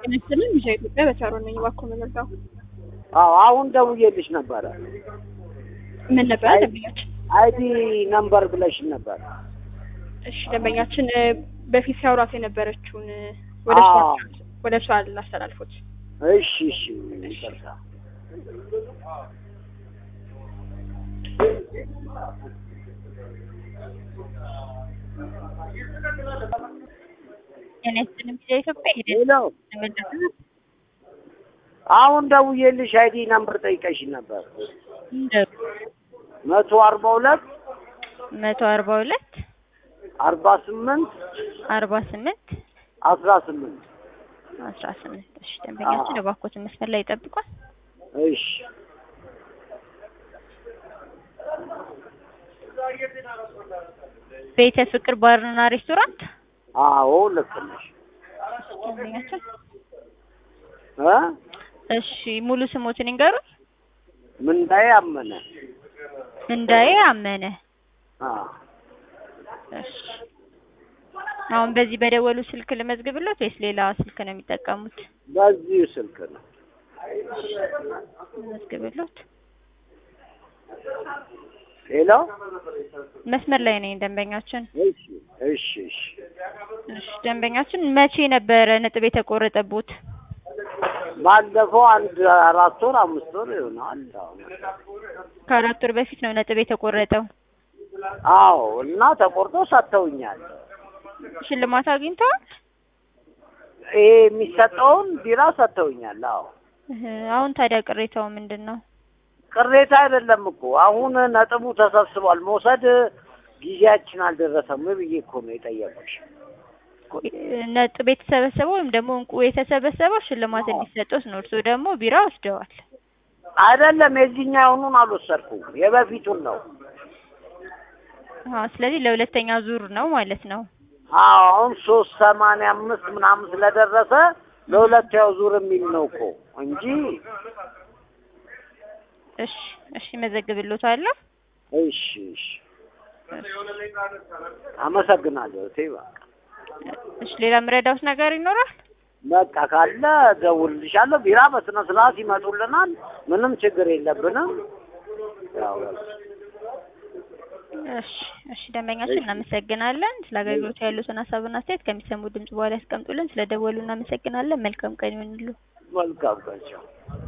ጤናችንን ሚሻ ኢትዮጵያ በቻሮን ነኝ። እባክዎ መመርዳው አዎ አሁን ደውዬልሽ ነበረ። ምን ነበረ ደንበኛችን? አይዲ ነምበር ብለሽን ነበር። እሺ ደንበኛችን እ፣ በፊት ሲያወራት የነበረችውን እ፣ ወደ እሷ አዎ። ወደ እሷ ላስተላልፎት። እሺ እሺ ይቅርታ። ጤናችንን ሚሻ ኢትዮጵያ ሄደን ሄሎ ተመለስን። አሁን ደውዬልሽ አይዲ ነምበር ጠይቀሽን ነበር። እንደ መቶ አርባ ሁለት መቶ አርባ ሁለት አርባ ስምንት አርባ ስምንት አስራ ስምንት አስራ ስምንት እሺ ደንበኛችን እባክዎትን መስመር ላይ ይጠብቋል። እሺ ቤተ ፍቅር ባርና ሬስቶራንት አዎ ልክ ነሽ ደንበኛችን እ እሺ ሙሉ ስሞትን ይንገሩኝ። ምንዳዬ አመነ እንዳዬ አመነ። አ እሺ አሁን በዚህ በደወሉ ስልክ ልመዝግብሎት ወይስ ሌላ ስልክ ነው የሚጠቀሙት? በዚሁ ስልክ ነው ልመዝግብሎት። ሄሎ መስመር ላይ ነኝ ደንበኛችን። እሺ እሺ እሺ እሺ ደንበኛችን መቼ ነበረ ነጥብ የተቆረጠቦት? ባለፈው አንድ አራት ወር አምስት ወር ይሆናል። አሁን ከአራት ወር በፊት ነው ነጥብ የተቆረጠው። አዎ እና ተቆርጦ ሰጥተውኛል። ሽልማት አግኝተዋል? ይሄ የሚሰጠውን ቢራ ሰጥተውኛል። አዎ እህ፣ አሁን ታዲያ ቅሬታው ምንድን ነው? ቅሬታ አይደለም እኮ አሁን ነጥቡ ተሰብስቧል። መውሰድ ጊዜያችን አልደረሰም ብዬ እኮ ነው የጠየቁሽ። ነጥብ የተሰበሰበው ወይም ደግሞ እንቁ የተሰበሰበው ሽልማት እንዲሰጡት ነው። እርስዎ ደግሞ ቢራ ወስደዋል። አይደለም የዚህኛውኑን አልወሰድኩም፣ የበፊቱን ነው። አዎ፣ ስለዚህ ለሁለተኛ ዙር ነው ማለት ነው። አዎ አሁን ሶስት ሰማንያ አምስት ምናምን ስለደረሰ ለሁለተኛው ዙር የሚል ነው እኮ እንጂ እሺ እሺ፣ መዘግብሎታለሁ። እሺ እሺ አመሰግናለሁ። እቴ በቃ እሺ፣ ሌላ የምረዳውት ነገር ይኖራል? በቃ ካለ ደውልልሻለሁ። ቢራ በስነ ስርዓት ይመጡልናል። ምንም ችግር የለብንም። ያው እሺ እሺ፣ ደንበኛችን እናመሰግናለን። ስለ አገልግሎቱ ያሉትን ሀሳብና አስተያየት ከሚሰሙ ድምጽ በኋላ ያስቀምጡልን። ስለ ደወሉ እናመሰግናለን። መልካም ቀን ይሁንልዎ። መልካም ቀን። ቻው።